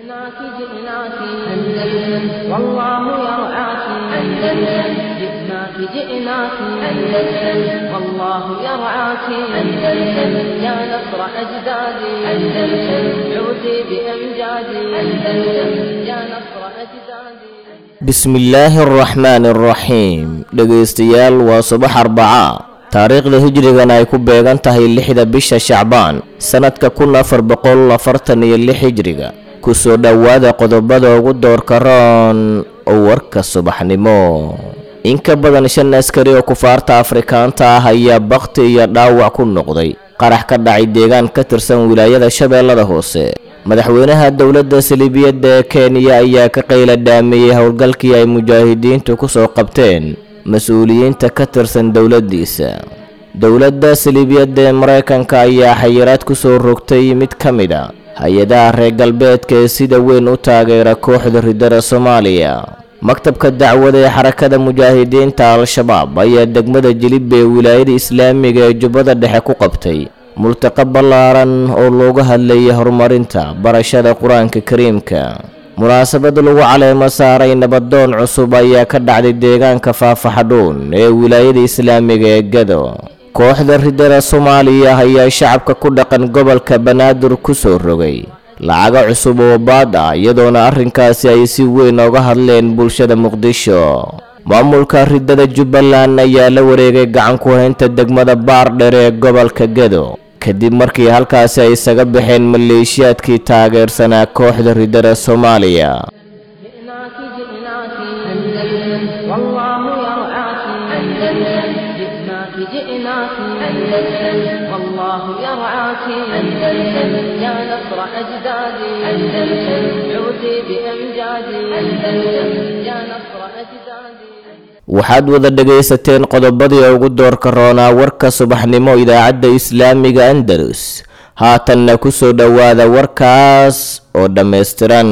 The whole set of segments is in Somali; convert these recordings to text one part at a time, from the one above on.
جئناك جئناك أندلس والله يرعاك أندلس جئناك جئناك أندلس والله يرعاك أندلس يا نصر أجدادي أندلس عودي بأمجادي أندلس يا نصر أجدادي bismillaahi araxmaani araxiim dhegaystayaal waa subax arbaca taariikhda hijrigan ay ku beegan tahay lixda bisha shacbaan sannadka kun afar boqol afartan iyo lix hijriga ku soo dhowaada qodobada ugu doorka roon oo warka subaxnimo in ka badan shan askari oo kufaarta afrikaanta ah ayaa bakhti iyo dhaawac ku noqday qarax ka dhacay deegaan ka tirsan wilaayada shabeellada hoose madaxweynaha dowladda saliibiyadda ee kenya ayaa ka qayla dhaameeyey howlgalkii ay mujaahidiintu ku soo qabteen mas-uuliyiinta ka tirsan dowladdiisa dowladda saliibiyadda ee maraykanka ayaa xayiraad ku soo rogtay mid ka mid a hay-adaha reer galbeedka ee sida weyn u taageera kooxda ridada soomaaliya maktabka dacwada ee xarakada mujaahidiinta al-shabaab ayaa degmada jilib ee wilaayada islaamiga ee jubbada dhexe ku qabtay multaqa ballaaran oo looga hadlayay horumarinta barashada qur-aanka kariimka munaasabad lagu caleemo saaray nabadoon cusub ayaa ka dhacday deegaanka faafaxadhuun ee wilaayada islaamiga ee gado kooxda ridada soomaaliya ayaa shacabka ku dhaqan gobolka banaadir ku soo rogay lacago cusub oo baad ah iyadoona arrinkaasi ay si weyn oga hadleen bulshada muqdisho maamulka ridada jubbaland ayaa la wareegay gacan ku haynta degmada baardher ee gobolka gado kadib markii halkaasi ay isaga baxeen maleeshiyaadkii taageersanaa kooxda ridada soomaaliya جئناك جئناك أندلس والله يرعاك أندلس جئناك جئناك أندلس والله يرعاك أندلس يا نصر أجدادي أندلس عودي بأمجادي أندلس يا نصر أجدادي waxaad wada dhegaysateen qodobadii ugu doorka roonaa warka subaxnimo idaacadda islaamiga andalus haatanna ku soo dhowaada warkaas oo dhammaystiran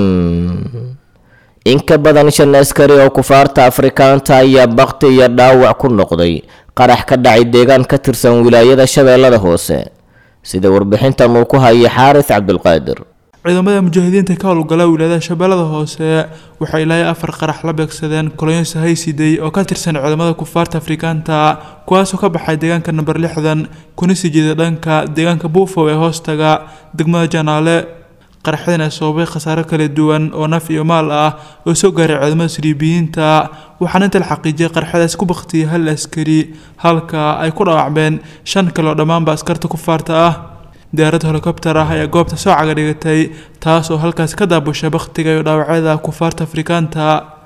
in ka badan shan askari oo kufaarta afrikaanta ayaa bakhti iyo dhaawac ku noqday qarax ka dhacay deegaan ka tirsan wilaayada shabeellada hoose sida warbixintan uu ku hayay xaaris cabdulqaadir ciidamada mujaahidiinta ka howlgala wilaayada shabeellada hoose waxay ilaahay afar qarax la beegsadeen kolonyo haysiday oo ka tirsan ciidamada kufaarta afrikaanta kuwaasoo ka baxay deegaanka namber lixdan kuna sii jeeda dhanka deegaanka buufow ee hoostaga degmada janaale qaraxyadan ee sababay khasaaro kala duwan oo naf iyo maal ah oo soo gaaray ciidamada siriibiyiinta waxaana inta la xaqiijiyay qaraxyadaas ku baktiyay hal askari halka ay ku dhaawacmeen shan kale oo dhammaanba askarta kufaarta ah diyaarad helikobter ah ayaa goobta soo caga dhigatay taas oo halkaasi ka daabushay bakhtiga iyo dhaawacyada kufaarta afrikaanta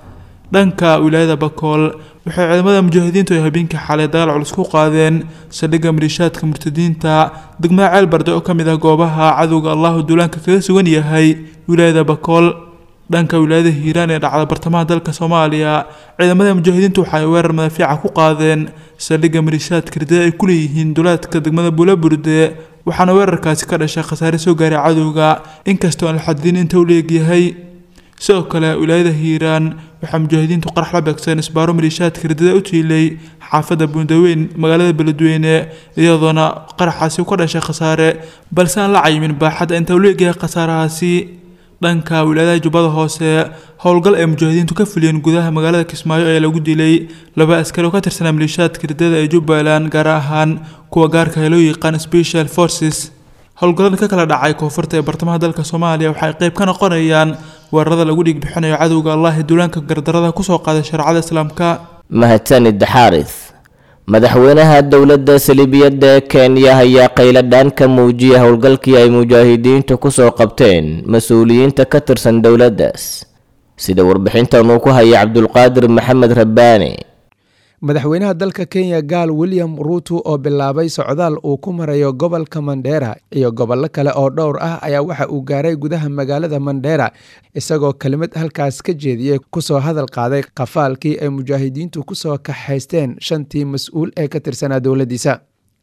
dhanka wilaayada bakool waxay ciidamada mujaahidiintu ay habeenkii xalay dagaal culus ku qaadeen saldhigga maliishaadka murtadiinta degmada ceel barde oo ka mid ah goobaha cadowga allahu duulaanka kaga sugan yahay wilaayada bakool dhanka wilaayada hiiraan ee dhacda bartamaha dalka soomaaliya ciidamada mujaahidiintu waxay weerar madafiica ku qaadeen saldhigga maliishaadka ridada ay ku leeyihiin duleedka degmada buulaburde waxaana weerarkaasi ka dhashay khasaare soo gaaray cadowga inkastoo aan la xadidin inta u leegyahay sidoo kale wilaayada hiiraan waxaa mujaahidiintu qarax la beegsadeen isbaaro maliishaadka ridada u tiilay xaafadda buundaweyn magaalada beledweyne iyadoona qaraxaasi ka dhashay khasaare balse aan la cayimin baaxadda inta u leegyahay khasaarahaasi dhanka wilaayadaha jubbada hoose howlgal ay mujaahidiintu ka fuliyeen gudaha magaalada kismaayo ayaa lagu dilay laba askari oo ka tirsanaa maliishaadka ridada ee jubbaland gaar ahaan kuwa gaarka ee loo yaqaan special forces howlgallada ka kala dhacay koonfurta ee bartamaha dalka soomaaliya waxay qayb ka noqonayaan weerarada lagu dhiigbixinayo cadowga allah ee duulaanka gardarada kusoo qaaday shareecada islaamka mahadsanid xaaris madaxweynaha dowladda saliibiyadda ee kenya ayaa qayladhaan ka muujiyay howlgalkii ay mujaahidiintu ku soo qabteen mas-uuliyiinta ka tirsan dowladdaas sida warbixintan uu ku hayay cabdulqaadir maxamed rabbaani madaxweynaha dalka kenya gaal william ruuto oo bilaabay socdaal uu ku marayo gobolka mandheera iyo gobollo kale oo dhowr ah ayaa waxa uu gaaray gudaha magaalada mandheera isagoo kelimad halkaas ka jeediyey kusoo hadal qaaday qafaalkii ay mujaahidiintu kusoo kaxaysteen shantii mas-uul ee ka tirsanaa dowladdiisa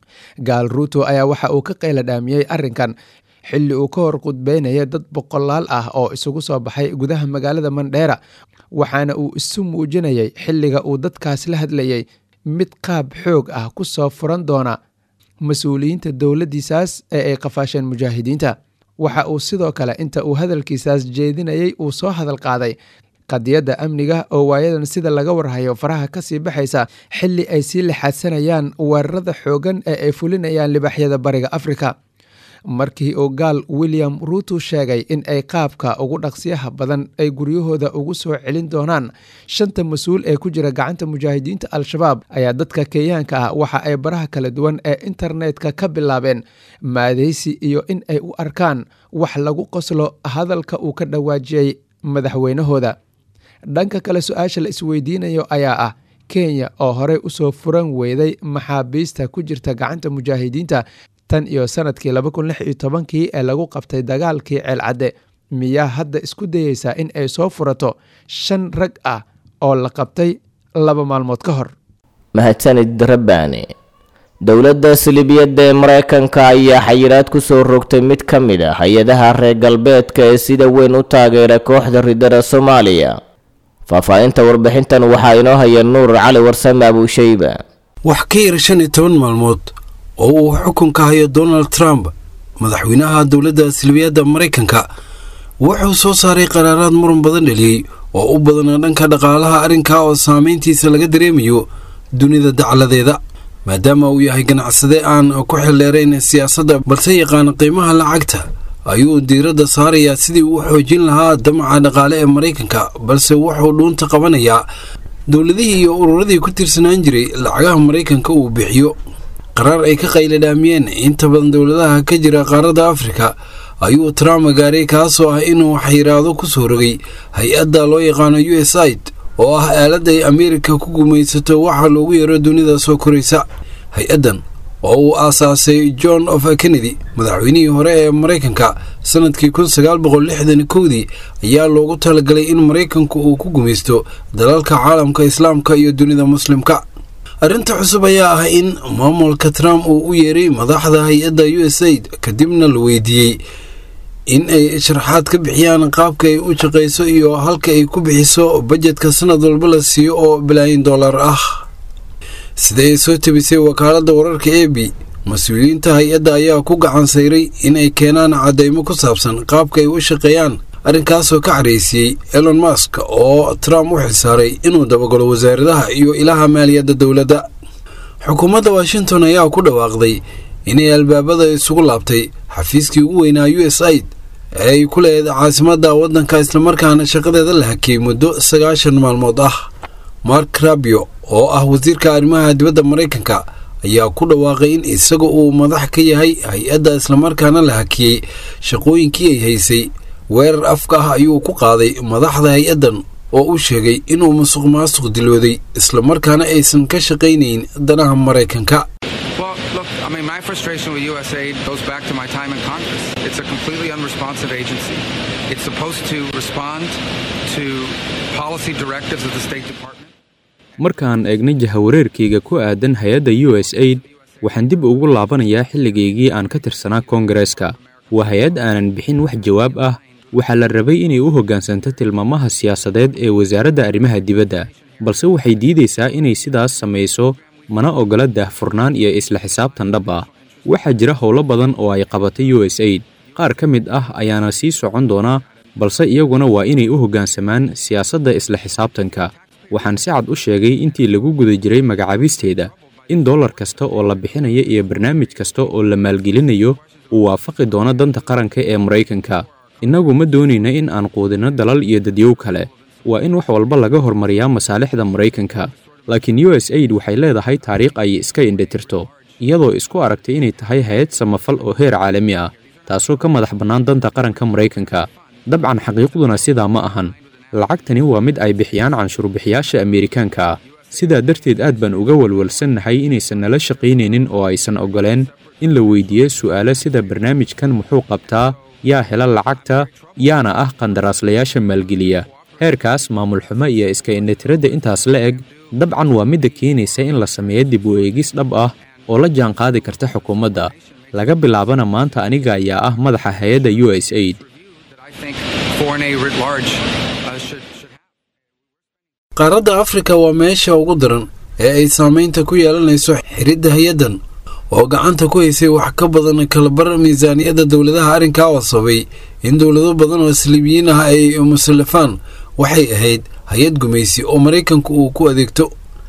gaal ruuto ayaa waxa uu ka qayla dhaamiyey arrinkan xilli uu ka hor qudbeynaya dad boqolaal ah oo isugu soo baxay gudaha magaalada mandheera waxaana uu isu muujinayay xilliga uu dadkaas la hadlayay mid qaab xoog ah ku soo furan doona mas-uuliyiinta dowladdiisaas ee ay qafaasheen mujaahidiinta waxa uu sidoo kale inta uu hadalkiisaas jeedinayay uu soo hadal qaaday qadiyadda amniga oo waayadan sida laga warhayo faraha kasii baxaysa xili ay sii lixaadsanayaan weerarada xoogan ee ay fulinayaan libaxyada bariga afrika markii uu gaal william ruutu sheegay in ay qaabka ugu dhaqsiyaha badan ay guryahooda ugu soo celin doonaan shanta mas-uul ee ku jira gacanta mujaahidiinta al-shabaab ayaa dadka kenyaanka ah waxa ay baraha kala duwan ee internetka ka bilaabeen maadeysi iyo in ay u arkaan wax lagu qoslo hadalka uu ka dhawaajiyey madaxweynahooda dhanka kale su-aasha la isweydiinayo ayaa ah kenya oo horey usoo furan weyday maxaabiista ku jirta gacanta mujaahidiinta tan iyo sanadkii laba kun lix iyo tobankii ee lagu qabtay dagaalkii ceelcadde miyaa hadda isku dayeysaa in ay soo furato shan rag ah oo la qabtay laba maalmood ka hor mahadsanid rabbaani dowladda silibiyadda ee maraykanka ayaa xayiraad ku soo rogtay mid ka mid a hay-adaha reer galbeedka ee sida weyn u taageera kooxda ridada soomaaliya faahfaahinta warbixintan waxaa inoo haya nuur cali warsame abuushayba wax ka yar shan iyo toban maalmood oo uu xukunka hayo donald trump madaxweynaha dowladda silbiyadda maraykanka wuxuu soo saaray qaraaraad muran badan dheliyey oo u badana dhanka dhaqaalaha arrinka oo saameyntiisa laga dareemayo dunida dacladeeda maadaama uu yahay ganacsade aan ku xildheerayn siyaasadda balse yaqaan qiimaha lacagta ayuu diiradda saarayaa sidii uu xoojin lahaa damaca dhaqaale ee maraykanka balse wuxuu dhuunta qabanayaa dowladihii iyo ururadii ku tirsanaan jiray lacagaha maraykanka uu bixiyo qaraar ay ka qayladhaamiyeen inta badan dowladaha ka jira qaaradda afrika ayuu trump gaaray kaasoo ah inuu xayiraado ku soo rogay hay-adda loo yaqaano u s aid oo ah aalad ay ameerika ku gumaysato waxa loogu yeero dunida soo koraysa hay-addan oo uu aasaasay john of kennedy madaxweynihii hore ee maraykanka sanadkii kun sagaal boqol lixdan kowdii ayaa loogu talagalay in maraykanku uu ku gumaysto dalalka caalamka islaamka iyo dunida muslimka arrinta cusub ayaa ah in maamulka trump uu u yeeray madaxda hay-adda u s aid kadibna la weydiiyey in ay sharaxaad ka bixiyaan qaabka ay u shaqayso iyo halka ay ku bixiso bajetka sanad walba la siiyo oo bilaayin dollar ah sida ay soo tabisay wakaaladda wararka a b mas-uuliyiinta hay-adda ayaa ku gacan sayray inay keenaan caddaymo ku saabsan qaabka ay u shaqeeyaan arrinkaasoo ka caraysiiyey elon mask oo trump u xilsaaray inuu dabagalo wasaaradaha iyo ilaha maaliyadda dowladda xukuumadda washington ayaa ku dhawaaqday inay albaabada isugu laabtay xafiiskii ugu weynaa u s aid ee ay ku leeed caasimadda waddanka islamarkaana shaqadeeda la hakiyey muddo sagaashan maalmood ah mark rabio oo ah wasiirka arrimaha dibadda maraykanka ayaa ku dhawaaqay in isaga uu madax ka yahay hay-adda islamarkaana la hakiyey shaqooyinkii ay haysay weerar afka ah ayuu ku qaaday madaxda hay-addan oo uu sheegay inuu musuq maasuq dilooday islamarkaana aysan ka shaqaynayn danaha maraykanka Well, look, I mean, my frustration with USAID goes back to my time in Congress. It's a completely unresponsive agency. It's supposed to respond to policy directives of the State Department. markaan eegna jahawareerkayga ku aadan hay-adda u s aid waxaan dib ugu laabanayaa xilligaygii aan ka tirsanaa koongareeska waa hay-ad aanan bixin wax jawaab ah waxaa la rabay inay u hoggaansanto tilmaamaha siyaasadeed ee wasaaradda arrimaha dibadda balse waxay diidaysaa inay sidaas samayso mana oggola daahfurnaan iyo isla xisaabtan dhab ah waxaa jira howlo badan oo ay qabatay u s aid qaar ka mid ah ayaana sii socon doonaa balse iyaguna waa inay u hoggaansamaan siyaasadda isla xisaabtanka waxaan si cad u sheegay intii lagu guda jiray magacaabisteeda in dollar kasta oo la bixinayo iyo barnaamij kasta oo la maalgelinayo uu waafaqi doono danta qaranka ee maraykanka innagu ma doonayna in aan quudinno dalal iyo dadyow kale waa in wax walba laga hormariyaa masaalixda maraykanka laakiin u s aid waxay leedahay taariikh ay iska indhatirto iyadoo isku aragtay inay tahay hay-ad samafal oo heer caalami ah taasoo ka madax bannaan danta qaranka maraykanka dabcan xaqiiqduna sidaa ma ahan lacagtani waa mid ay bixiyaan canshuurbixiyaasha ameerikaanka ah sidaa darteed aad baan uga walwalsannahay inaysan nala shaqaynaynin oo aysan oggoleen in la weydiiyo su'aalo sida barnaamijkan muxuu qabtaa yaa hela lacagta yaana ah qandaraaslayaasha maalgeliya heerkaas maamul xumo iyo iska indhatiradda intaas la eg dabcan waa midda keenaysa in la sameeyo dib u eegis dhab ah oo la jaanqaadi karta xukuumadda laga bilaabana maanta aniga ayaa ah madaxa hay-adda u s aid I think foreign aid writ large uh, should, should qaaradda afrika waa meesha ugu daran ee ay saamaynta ku yeelanayso xiridda hay-addan oo gacanta ku haysay wax ka badan kalabar miisaaniyadda dowladaha arrinkaa oo sabay in dowlado badan oo saliibiyiin ah ay musallafaan waxay ahayd hay-ad gumaysi oo maraykanku uu ku adeegto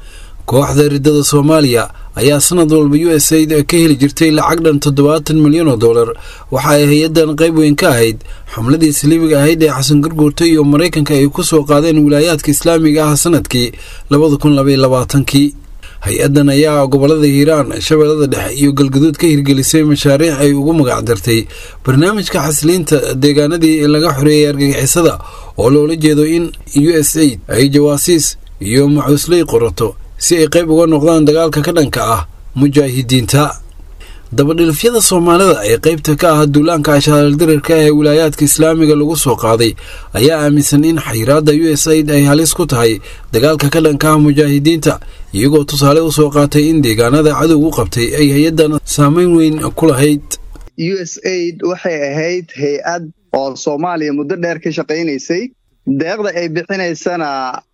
kooxda riddada soomaaliya ayaa sanad walba u s aid ka heli jirtay lacag dhan toddobaatan milyan oo dollar waxa ay hay-addan qayb weyn ka ahayd xamladii saliibiga ahayd ee xasan garguurta iyo maraykanka ay ku soo qaadeen wilaayaadka islaamiga ah sanadkii labada kun labaiyo labaatankii hay-addan ayaa gobolada hiiraan shabeellada dhexe iyo galgaduud ka hirgelisay mashaariic ay ugu magac dartay barnaamijka xasiliinta deegaanadii laga xoreeyay argagixisada oo loola jeedo in u s aid ay jawaasiis iyo macuusley qorato si ay qayb uga noqdaan dagaalka ka dhanka ah mujaahidiinta dabadhilifyada soomaalida ee qaybta ka ah duulaanka ashaaldirarka ee wilaayaadka islaamiga lagu soo qaaday ayaa aaminsan in xayiraadda u s aid ay halis ku tahay dagaalka ka dhanka ah mujaahidiinta iyagoo tusaale u soo qaatay in deegaanada cadowgu qabtay ay hay-addan saameyn weyn ku lahayd u s aid waxay ahayd hay-ad oo soomaaliya muddo dheer ka shaqaynaysay deeqda ay bixinaysana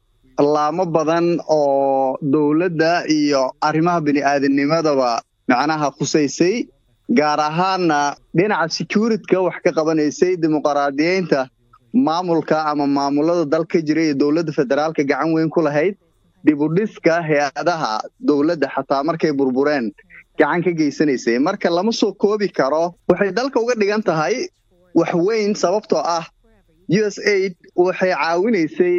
laamo badan oo dowladda iyo arrimaha bini'aadamnimadaba macnaha khusaysay gaar ahaanna dhinaca securityka wax ka qabanaysay dimuqraadiyeynta maamulka ama maamulada dal ka jira iyo dowladda federaalka gacan weyn ku lahayd dibudhiska hay-adaha dowladda xataa markay burbureen gacan ka geysanaysay marka lama soo koobi karo waxay dalka uga dhigan tahay wax weyn sababtoo ah u s aid waxay caawinaysay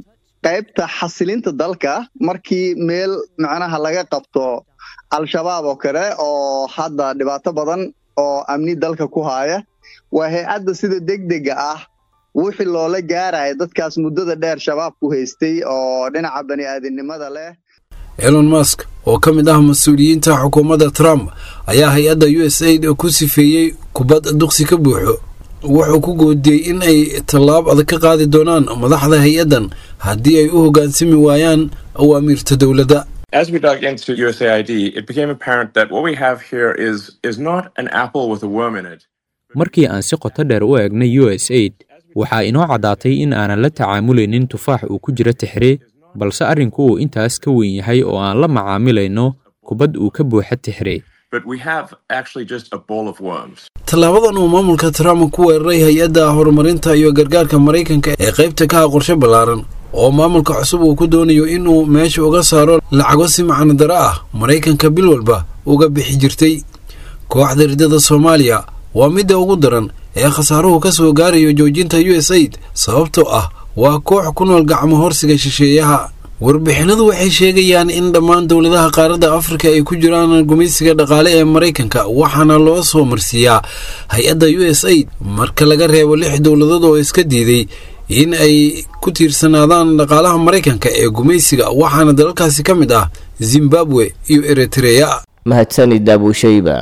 qaybta xasilinta dalka markii meel macnaha laga qabto al-shabaab oo kale oo hadda dhibaato badan oo amni dalka ku haaya waa hay-adda sida degdega ah wixii loola gaaraya dadkaas muddada dheer shabaabku haystay oo dhinaca bani'aadinimada leh elon mask oo ka mid ah mas-uuliyiinta xukuumadda trump ayaa hay-adda u s aid ku sifeeyey kubad duqsi ka buuxo wuxuu ku goodiyey in ay tallaab adag ka qaadi doonaan madaxda hay-addan haddii ay u hoggaansami waayaan awaamiirta dowladda As we dug into USAID, it became apparent that what we have here is, is not an apple with a worm in it. markii aan si qoto dheer u eegnay u s aid waxaa inoo caddaatay in aanan la tacaamulaynin tufaax uu ku jiro tixre balse arrinku uu intaas ka weyn yahay oo aan la macaamilayno kubad uu ka buuxa tixre But we have actually just a bowl of worms. tallaabadan uu maamulka trump ku weeraray hay-adda horumarinta iyo gargaarka maraykanka ee qaybta ka ah qorshe ballaaran oo maamulka cusub uu ku doonayo inuu meesha uga saaro lacago si macnodaro ah maraykanka bil walba uga bixi jirtay kooxda riddada soomaaliya waa midda ugu daran ee khasaaruhu ka soo gaarayo joojinta u s aid sababtoo ah waa koox ku nool gacmo horsiga shisheeyaha warbixinadu waxay sheegayaan in dhammaan dowladaha qaaradda afrika ay ku jiraan gumaysiga dhaqaale ee maraykanka waxaana loo soo marsiiyaa hay-adda u s aid marka laga reebo lix dowladood oo iska diiday in ay ku tiirsanaadaan dhaqaalaha maraykanka ee gumaysiga waxaana dalalkaasi ka mid ah zimbabwe iyo eritreya mahadsanid abushayba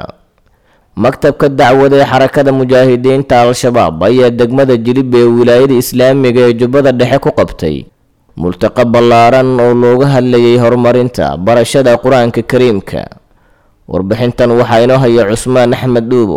maktabka dacwada ee xarakada mujaahidiinta al-shabaab ayaa degmada jilib ee wilaayada islaamiga ee jubbada dhexe ku qabtay multaqa ballaaran oo looga hadlayay horumarinta barashada qur-aanka kariimka warbixintan waxaa inoo haya cusmaan axmed dhuubo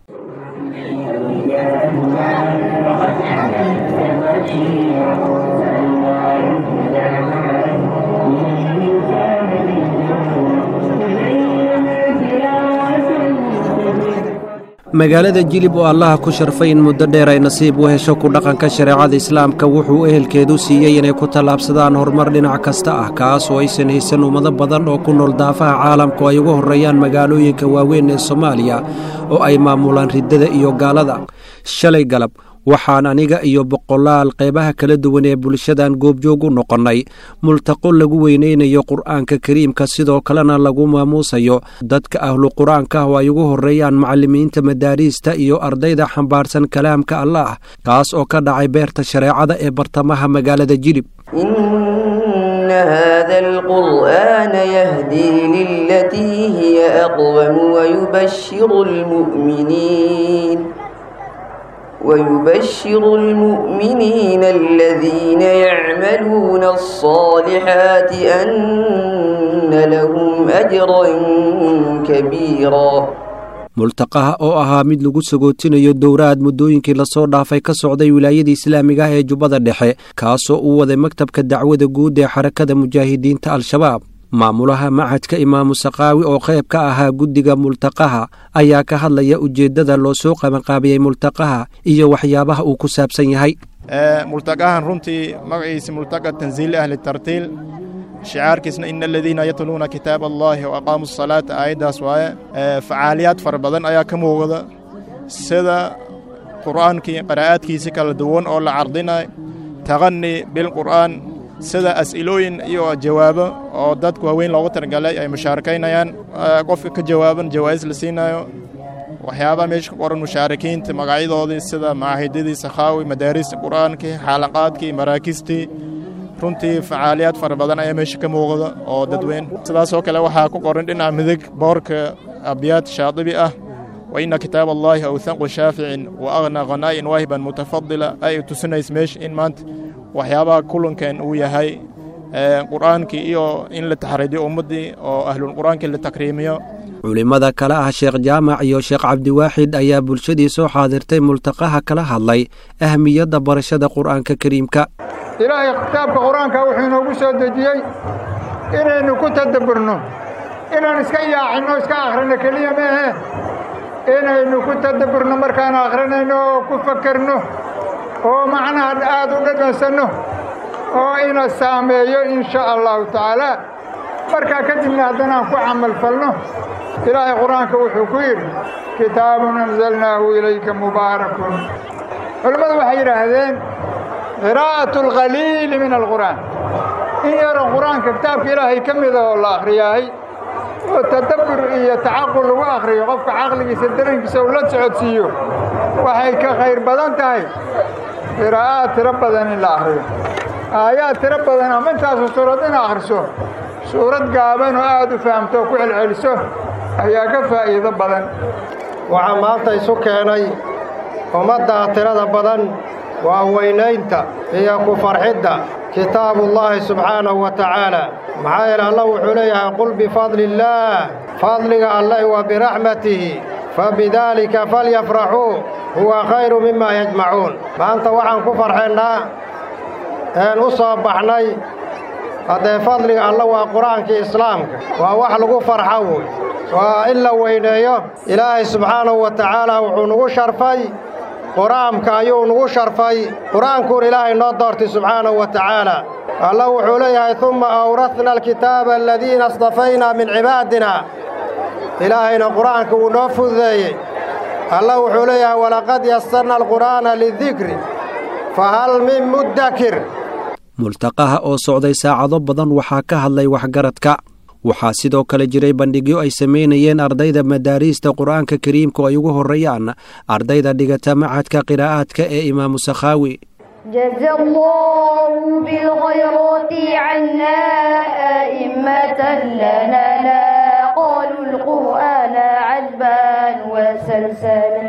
magaalada jilib oo allaha ku sharfay in muddo dheer ay nasiib u hesho ku dhaqanka shareecada islaamka wuxuu ehelkeedu siiyey inay ku tallaabsadaan horumar dhinac kasta ah kaas oo aysan haysan ummado badan oo ku nool daafaha caalamku ay uga horreeyaan magaalooyinka waaweyn ee soomaaliya oo ay maamulaan riddada iyo gaalada shalay galab waxaan aniga iyo boqolaal qaybaha kala duwan ee bulshadan goobjoog u noqonnay multaqo lagu weynaynayo qur'aanka kariimka sidoo kalena lagu maamuusayo dadka ahlu qur-aanka oo ay ugu horreeyaan macallimiinta madaariista iyo ardayda xambaarsan kalaamka allaah kaas oo ka dhacay beerta shareecada ee bartamaha magaalada jilib إن هذا القرآن يهدي للتي هي أقوم ويبشر المؤمنين ويبشر المؤمنين الذين يعملون الصالحات أن لهم أجرا كبيرا multaqaha oo ahaa mid lagu sagootinayo dowraad muddooyinkii lasoo dhaafay ka socday wilaayada islaamiga ah ee jubbada dhexe kaasoo uu waday maktabka dacwada guud ee xarakada mujaahidiinta al-shabaab maamulaha macadka imaamu sakaawi oo qayb ka ahaa guddiga multaqaha ayaa ka hadlaya ujeeddada loo soo qabanqaabiyey multaqaha iyo waxyaabaha uu ku saabsan yahay multaqahan runtii magaciisa multaqa tanziil ahli tartiil shicaarkiisna ina aladiina yatluuna kitaab allahi wa aqaamu asalaata aayaddaas waaye facaaliyaad fara badan ayaa ka muuqda sida qur'aankii qiraa'aadkiisi kala duwan oo la cardinayo taqani bilqur'aan sida as'ilooyin iyo jawaabo oo dadka waaweyn loogu talagalay ay mushaarakaynayaan qofka ka jawaaban jawaa'is la siinayo waxyaabaha meesha ka qoran mushaarikiinta magacyadoodii sida macaahidadii sakhaawi madaarista qur'aankii xaalaqaadkii maraakistii runtii facaaliyaad fara badan ayaa meesha ka muuqda oo dadweyn sidaasoo kale waxaa ku qoran dhinaca midig boorka abyaad shaadibi ah waina kitaab allahi awthanqu shaaficin wa aghnaa khanaa'in waahiban mutafadila ay tusinaysa meesha in maanta waxyaabaha kulankan uu yahay qur'aankii iyo in la taxriidiyo ummaddii oo ahlulqur'aankii la takriimiyo culimmada kale ah sheekh jaamac iyo sheekh cabdiwaaxid ayaa bulshadii soo xaadirtay multaqaha kala hadlay ahmiyadda barashada qur'aanka kariimka ilaahay kitaabka qur-aanka wuxuu inoogu soo dejiyey inaynu ku tadabburno inaan iska yaacinno iska akhrino keliya maahe inaynu ku tadabburno markaan akhrinayno oo ku fakerno oo macnaha aad u dhadhansanno oo ina saameeyo in sha allahu tacaala markaa kadibna haddanaan ku camalfalno ilaahay qur-aanka wuxuu ku yidhi kitaabun anzalnaahu ilayka mubaarakun culimmadu waxay yidhaahdeen qiraa'atu alkhaliili min alqur'aan in yaran qur-aanka kitaabka ilaahay ka mida oo la akhriyaahay oo tadabbur iyo tacaqul lagu akhriyo qofka caqligiisa dareenkiisa uu la socodsiiyo waxay ka khayr badan tahay qiraa'aad tiro badan in la akhriyo aayaad tiro badan ama intaasu suurad in akhriso suurad gaaban oo aad u fahamto oo ku celceliso ayaa ka faa'iido badan waxaa maanta isu keenay ummaddaa tirada badan waa weynaynta iyo ku farxidda kitaabullaahi subxaanahu wa tacaala maxaa yeele allah wuxuu leeyahay qul bifadli illaah fadliga alleh wa biraxmatihi fabidaalika falyafraxuu huwa khayru mima yajmacuun maanta waxaan ku farxaynaa een u soo baxnay haddee fadliga alla waa qur-aankii islaamka waa wax lagu farxo wey waa in la weyneeyo ilaahay subxaanahu wa tacaala wuxuu nugu sharfay qur-aanka ayuu nugu sharfay qur-aankuun ilaahay noo doortay subxaanahu wa tacaala alla wuxuu leeyahay umma awrasna alkitaaba aladiina astafaynaa min cibaadina ilaahayna qur-aanka wuu noo fududeeyey alla wuxuu leeyahay walaqad yasarna alqur'aana lidikri fa hal min muddakir multaqaha oo socday saacado badan waxaa ka hadlay waxgaradka waxaa sidoo kale jiray bandhigyo ay samaynayeen ardayda madaariista qur'aanka kariimka oo ay ugu horreeyaan ardayda dhigata macadka qiraa'aadka ee imaamu sakhaawi جزى الله بالخيرات عنا أئمة لنا لا قالوا القرآن عذبا وسلسلا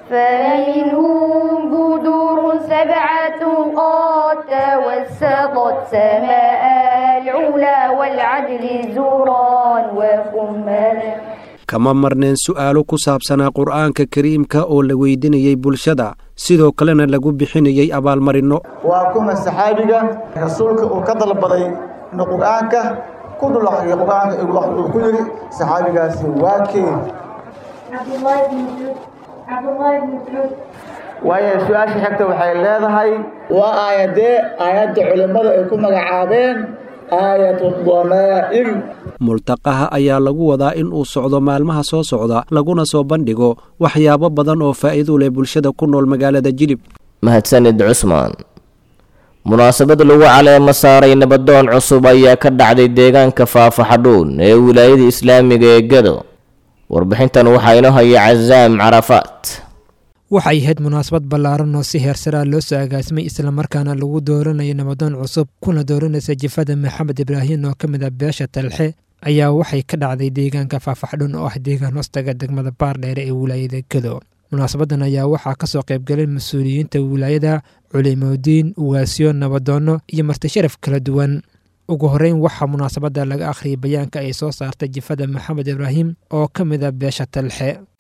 فمنهم بدور سبعة قد توسطت سماء العلا والعدل زورا وكملا kama marneen su'aalo ku saabsanaa qur'aanka kariimka oo la weydinayey bulshada sidoo kalena lagu bixinayey abaalmarinno waa kuma saxaabiga rasuulka uu ka dalbaday inuu qur'aanka ku dul akhriyo qur'aanka uu ku yidhi saxaabigaasi waa kee waayo su-aasha xigta waxay leedahay waa aayadee aayadda culimmada ay ku magacaabeen aayatu damaa'ir multaqaha ayaa lagu wadaa in uu socdo maalmaha soo socda laguna soo bandhigo waxyaabo badan oo faa'iido leh bulshada ku nool magaalada jilib mahadsanid cusmaan munaasabad lagu caleemo saaray nabadoon cusub ayaa ka dhacday deegaanka faafaxadhuun ee wilaayada islaamiga ee gado warbixintan waxaa inoo haya casaam carafaat waxay ahayd munaasabad ballaaran oo si heersaraa loo soo agaasimay islamarkaana lagu dooranayo nabadoon cusub kuna dooranaysa jifada maxamed ibraahin oo ka mid a beesha talxe ayaa waxay ka dhacday deegaanka faafaxdhun oo ah deegaan hoostaga degmada baardheere ee wilaayada gado munaasabadan ayaa waxaa kasoo qaybgalay mas-uuliyiinta wilaayada culimodiin ugaasyo nabadoonno iyo martisharaf kala duwan ugu horeyn waxaa munaasabada laga akhriyay bayaanka ay soo saartay jifada maxamed ibraahim oo ka mid a beesha talxe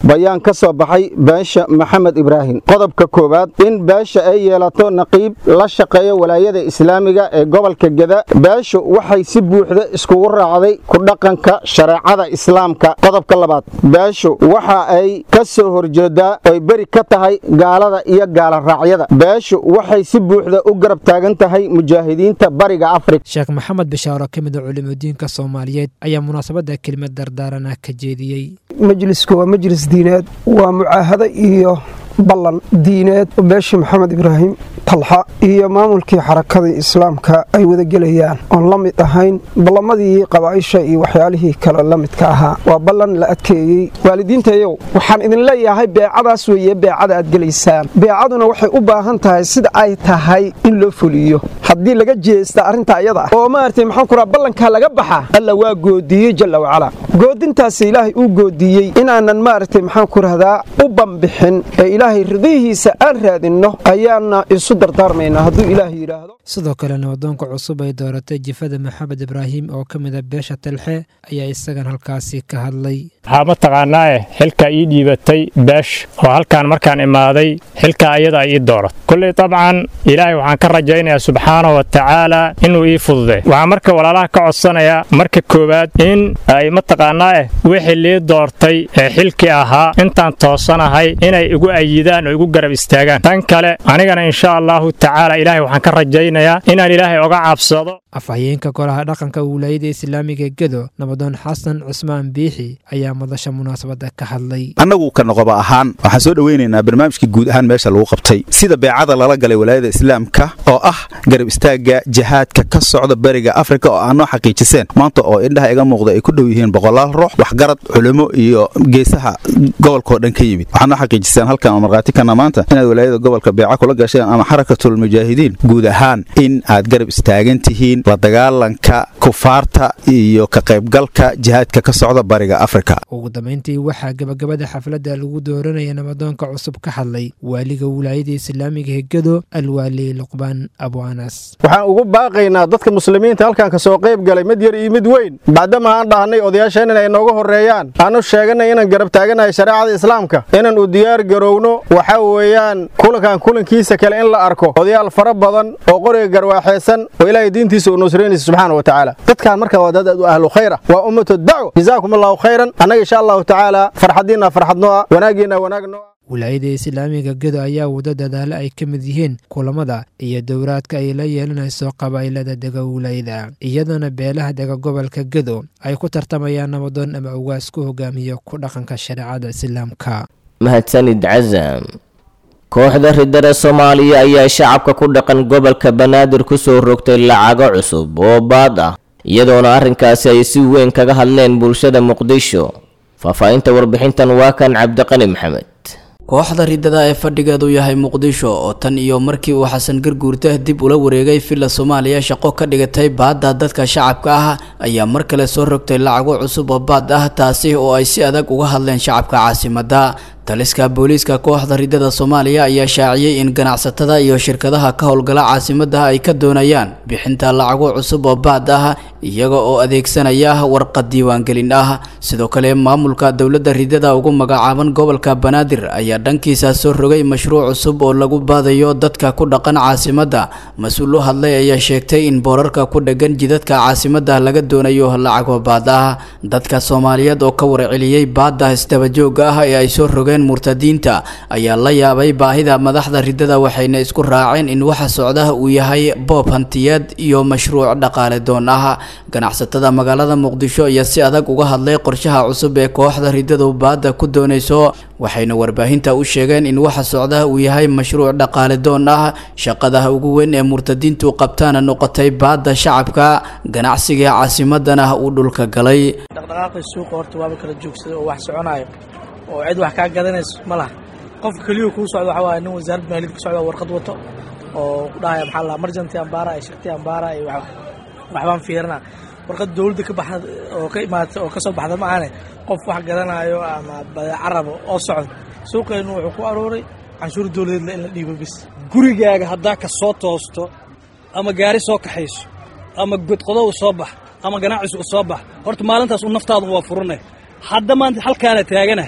bayaan ka soo baxay beesha maxamed ibraahim qodobka koowaad in beesha ay yeelato naqiib la shaqeeyo walaayada islaamiga ee gobolka geda beeshu waxay si buuxda iskugu raacday ku dhaqanka shareecada islaamka qodobka labaad beeshu waxa ay ka soo horjeedaa oy beri ka tahay gaalada iyo gaala raacyada beeshu waxay si buuxda u garab taagan tahay mujaahidiinta bariga afrika sheekh maxamed bishaar oo ka mid a culimudiinka soomaaliyeed ayaa munaasabadda kelimad dardaaran ah ka jeediyey majlisku waa majlis diineed waa mucaahado iyo ballan diineed beeshii maxamed ibraahim talxa iyo maamulkii xarakadii islaamka ay wada gelayaan oon la mid ahayn ballamadii qabaa'isha iyo waxyaalihii kale la midka ahaa waa ballan la adkeeyey waalidiintayow waxaan idin leeyahay beecadaas weeye beecada aad gelaysaan beecaduna waxay u baahan tahay sida ay tahay in loo fuliyo haddii laga jeesta arrinta ayada ah oo maaragtay maxaan ku raha ballankaa laga baxa alla waa goodiyey jalla wacalaa goodintaas ilaahay uu goodiyey inaanan maaragtay maxaan ku rahdaa u bambixin ee ilaahay ridihiisa aan raadinno ayaana isu dardaarmaynaa hadduu ilaahay yidhaahdo sidoo kale nabadoonka cusub ay dooratay jifada maxamed ibraahim oo ka mid a beesha talxe ayaa isagan halkaasi ka hadlay waxaa mataqaanaae xilka ii dhiibatay beesh oo halkaan markaan imaaday xilka ayada ii doorat kulley dabcan ilaahay waxaan ka rajaynayaa subxaana wa tacaala inuu ii fudude waxaan marka walaalaha ka codsanayaa marka koowaad in ay mataqaanaae wixii lii doortay ee xilkii ahaa intaan toosanahay inay igu ayidaan oo igu garab istaagaan tan kale anigana insha allahu tacaala ilaahay waxaan ka rajaynayaa inaan ilaahay oga cabsado afhayeenka golaha dhaqanka wilaayada islaamiga gedo nabadoon xasan cusmaan biixi ayaa madasha munaasabadda ka hadlay annagu ka noqoba ahaan waxaan soo dhoweynaynaa barnaamijkii guud ahaan meesha lagu qabtay sida beecada lala galay walaayada islaamka oo ah garab istaagga jihaadka ka socda bariga afrika oo aanoo xaqiijiseen maanta oo indhaha iga muuqda ay ku dhow yihiin boqolaal ruux waxgarad culimo iyo geesaha gobolkao dhan ka yimid waxaanoo xaqiijiseen halkan oo markhaati kana maanta inaad walaayada gobolka beeca kula gasheen ama xarakatul mujaahidiin guud ahaan in aad garab istaagan tihiin la dagaalanka kufaarta iyo ka qaybgalka jihaadka ka socda bariga afrika ugu dambayntii waxaa gebagabada xafladda lagu dooranaya nabadoonka cusub ka hadlay waaliga wilaayada islaamiga hegado alwaali luqbaan abu anas waxaan ugu baaqaynaa dadka muslimiinta halkan ka soo qayb galay mid yar iyo mid weyn maadaama aan dhahnay odayaasheen inay nooga horreeyaan aanu sheeganay inaan garab taaganahay shareecada islaamka inaan u diyaar garowno waxa weeyaan kulankan kulankiisa kale in la arko odayaal fara badan oo qoriga garwaaxeysan oo ilaahay diintiisa u nusraynaysa subxaana wa tacaala dadkaan marka waa dad u ahlu khayra waa ummatu dacwa jazaakum allahu khayran annaga insha allahu tacaala farxadiinna farxadno ah wanaagiinna wanaagno ah wilaayada islaamiga gedo ayaa wado dadaalo ay ka mid yihiin kulamada iyo dowraadka ay la yeelanayso qabaa'ilada dega wilaayada iyadoona beelaha dega gobolka gedo ay ku tartamayaan nabadoon ama ugaas ku hogaamiyo ku dhaqanka shareecada islaamka mahadsanid casam kooxda ridada soomaaliya ayaa shacabka ku dhaqan gobolka banaadir ku soo rogtay lacago cusub oo baad ah iyadoona arrinkaasi ay si weyn kaga hadleen bulshada muqdisho faahfaahinta warbixintan waa kan cabdiqani maxamed kooxda ridada ee fadhigeedu yahay muqdisho oo tan iyo markii uu xasan garguurta dib ula wareegay villa soomaaliya shaqo ka dhigatay baadda dadka shacabka ah ayaa mar kale soo rogtay lacago cusub oo baad ah taasi oo ay si adag uga hadleen shacabka caasimadda taliska booliiska kooxda ridada soomaaliya ayaa shaaciyey in ganacsatada iyo shirkadaha ka howlgala caasimadda ay ka doonayaan bixinta lacago cusub oo baad ah iyaga oo adeegsanaya warqad diiwaangelin ah sidoo kale maamulka dowladda ridada ugu magacaaban gobolka banaadir ayaa dhankiisa soo rogay mashruuc cusub oo lagu baadayo dadka ku dhaqan caasimadda mas-uul u hadlay ayaa sheegtay in boorarka ku dhegan jidadka caasimadda laga doonayo lacago baad ah dadka soomaaliyeed oo ka warceliyey baadda isdabajooga ah ee ay soo rogeen murtadiinta ayaa la yaabay baahida madaxda ridada waxayna isku raaceen in waxa socda uu yahay boob hantiyeed iyo mashruuc dhaqaale doon ah ganacsatada magaalada muqdisho ayaa si adag uga hadlay qorshaha cusub ee kooxda ridadu baadda ku doonayso waxayna warbaahinta u sheegeen in waxa socda uu yahay mashruuc dhaqaale doon ah shaqada ugu weyn ee murtadiintu qabtaana noqotay baadda shacabka ganacsiga caasimadana uu dhulka galay dhaqdhaqaaqii suuqa horta waaba kala joogsaday oo wax soconayo oo cid wax kaa gadanayso ma laha qofka keliya kuu socda waxaa waaye nin wasaaradda maaliyadda ka socda warqad wato oo ku dhahaya maxaa la emergency ambaara iyo shirti ambaara iyo waxbaan fiirina warqad dowladda ka baxda oo ka imaata oo ka soo baxda ma ahane qof wax gadanayo ama badeeco rabo oo socda suuqeennu wuxuu ku arooray canshuur dowladeedla in la dhiibo bis gurigaaga haddaa ka soo toosto ama gaari soo kaxayso ama godqodo u soo bax ama ganacsi u soo bax horta maalintaas u naftaadu waa furanay hadda maanta halkaana taaganah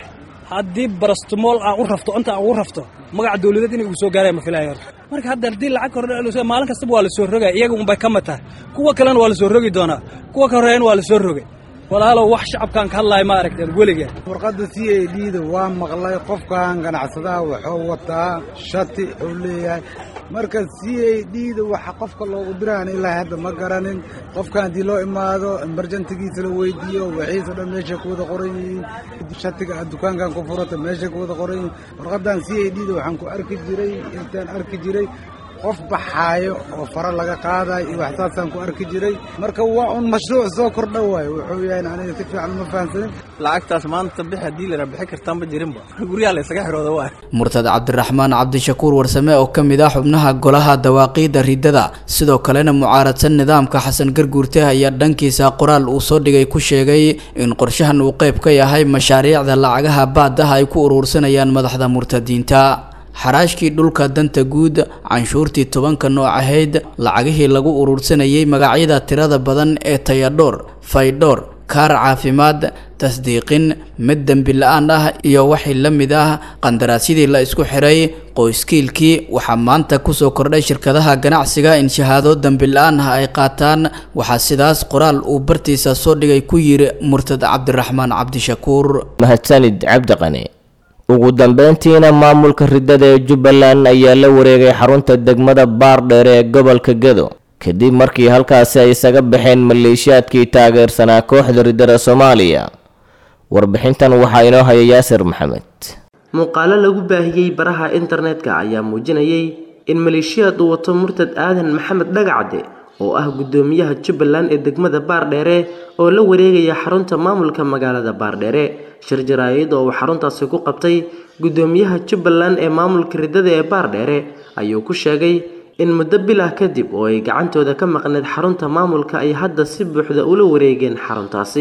haddii barastumool aan u rafto inta aan ugu rafto magaca dawladeed inay ugu soo gaaraya ma filaya horta marka hadda haddii lacag kordhe maalin kastaba waa la soo rogaya iyaga unbay ka mataa kuwa kalena waa la soo rogi doonaa kuwa ka horreeyana waa la soo rogay walaalow wax shacabkaan ka hadlaaya ma aragteen weliga warqadda c a d da waa maqlay qofkan ganacsadaha wuxuu wataa shati uu leeyahay marka c a d da waxa qofka loogu diraan ilaa hadda ma garanin qofkan haddii loo imaado emerjantigiisa la weydiiyo wixiisa dhan meeshay ku wada qoran yihiin shatiga aad dukaankan ku furata meeshay ku wada qoran yihiin warqaddan c a d da waxaan ku arki jiray intaan arki jiray qof baxaayo oo fara laga qaadayo iyo waxsaasaan ku arki jiray marka waa un mashruuc soo kordha waayo wuxuu yahay aniga si fiican ma fahamsanin lacagtaas maanta bix haddii la bixi kartaanba jirinba guryaha la isaga xirooda waa murtad cabdiraxmaan cabdishakuur warsame oo ka mid ah xubnaha golaha dawaaqiidda riddada sidoo kalena mucaaradsan nidaamka xasan garguurte ayaa dhankiisa qoraal uu soo dhigay ku sheegay in qorshahan uu qayb ka yahay mashaariicda lacagaha baadaha ay ku uruursanayaan madaxda murtadiinta xaraashkii dhulka danta guud canshuurtii tobanka nooc ahayd lacagihii lagu uruursanayay magacyada tirada badan ee tayadhoor faydhoor kaar caafimaad tasdiiqin mid dembi la-aan ah iyo wixii la mid ah qandaraasyadii la isku xiray qoyskiilkii waxaa maanta kusoo kordhay shirkadaha ganacsiga in shahaado dembi la-aan ah ay qaataan waxaa sidaas qoraal uu bartiisa soo dhigay ku yiri murtad cabdiraxmaan cabdishakuur mahadsanid cabdiqani ugu dambeyntiina maamulka riddada ee jubbaland ayaa la wareegay xarunta degmada baardheer ee gobolka gedo kadib markii halkaasi ay isaga baxeen maleeshiyaadkii taageersanaa kooxda riddada soomaaliya warbixintan waxaa inoo haya yaasir maxamed muuqaalo lagu baahiyey baraha internetka ayaa muujinayay in maleeshiyaad uu wato murtad aadan maxamed dhagacde oo ah guddoomiyaha jubbaland ee degmada baardheere oo la wareegaya xarunta maamulka magaalada baardheere shir jaraa'id oo uu xaruntaasi ku qabtay guddoomiyaha jubbaland ee maamulka riddada ee baardheere ayuu ku sheegay in muddo bilah kadib oo ay gacantooda ka maqneed xarunta maamulka ay hadda si buuxda ula wareegeen xaruntaasi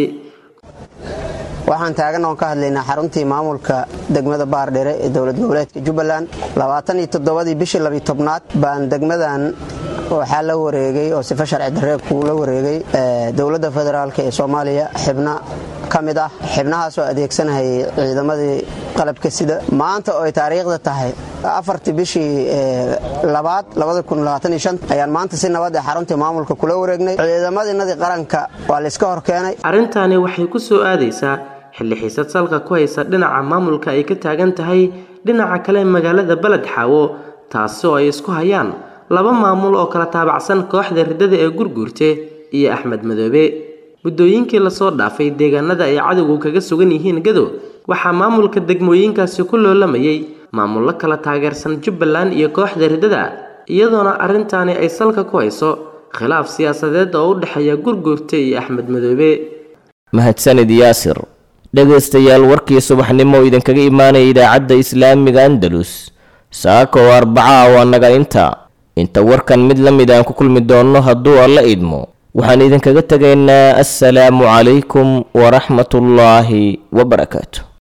waxaan taagan oon ka hadlaynaa xaruntii maamulka degmada baardheere ee dowlad goboleedka jubbaland labaatan iyo toddobadii bishii labiyo tobnaad baan degmadan waxaa la wareegay oo sifa sharci dareebku la wareegay dowladda federaalk ee soomaaliya xibno ka mid ah xibnahaasoo adeegsanayay ciidamadii qalabka sida maanta oo ay taariikhda tahay afartii bishii labaad ayaan maanta si nabad ee xaruntii maamulka kula wareegnay ciidamadinadii qaranka waa layska hor keenay arrintani waxay ku soo aadaysaa xilli xiisad salka ku haysa dhinaca maamulka ay ka taagan tahay dhinaca kale magaalada beled xaawo taasi oo ay isku hayaan laba maamul oo kala taabacsan kooxda riddada ee gurguurte iyo axmed madoobe muddooyinkii lasoo dhaafay deegaanada ay cadowgu kaga sugan yihiin gado waxaa maamulka degmooyinkaasi ku loolamayay maamullo kala taageersan jubbaland iyo kooxda riddada iyadoona arrintaani ay salka ku hayso khilaaf siyaasadeed oo u dhexeeya gurguurte iyo axmed madoobe mahadsanid yaasir dhegaystayaal warkii subaxnimo oo idinkaga imaanaya idaacadda islaamiga andalus saaka oo arbaca waa naga inta inta warkan mid la mid aan ku kulmi doonno hadduu alla idmo waxaan idinkaga tegaynaa assalaamu calaykum waraxmatullaahi wabarakaatu